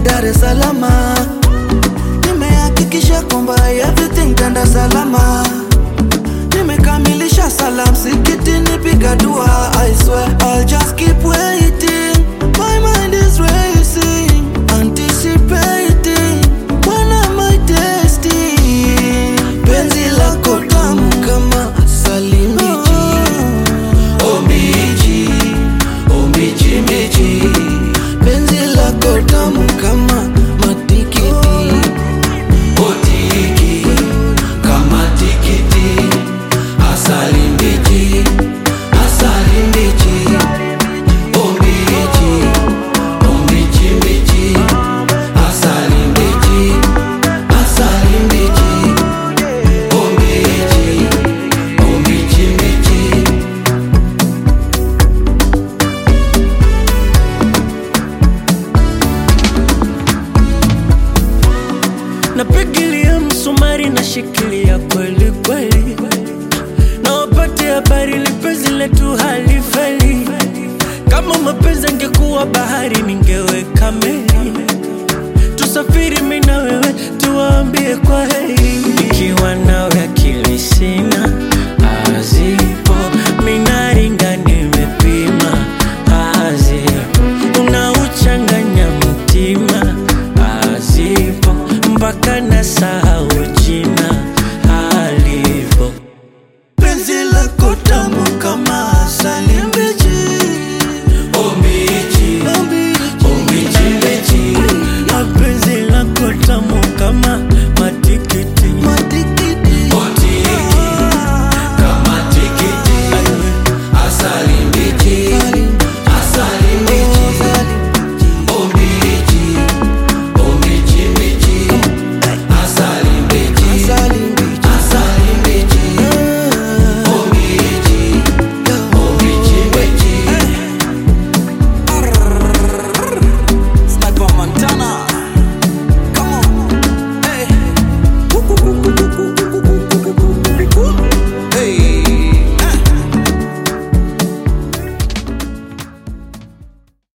Dar es Salaam. Nimehakikisha kwamba everything tenda salama. Nimekamilisha sala msikitini, piga dua. I swear I'll just keep waiting. My mind is racing, anticipating. When am I tasting? Penzi lako tamu kama asali mbichi. Oh mbichi, oh mbichi mbichi. Penzi lako tamu kama matikiti. Oh tiki, kama tikiti. Asali mbichi, asali mbichi. Oh mbichi, oh mbichi mbichi. Asali mbichi, asali mbichi. Oh mbichi, oh mbichi mbichi. napigilia msumari na shikilia kweli kweli, na wapate habari lipenzi letu halifeli. Kama mapenzi angekuwa bahari, ningeweka meli tusafiri mi na wewe, tuwaambie kwa heri. Nikiwa nawe akili sina azipo, minaringa nimepima azipo, unauchanganya mtima azipo, mpaka nasahau jina alivyo. Penzi lako tamu kama asali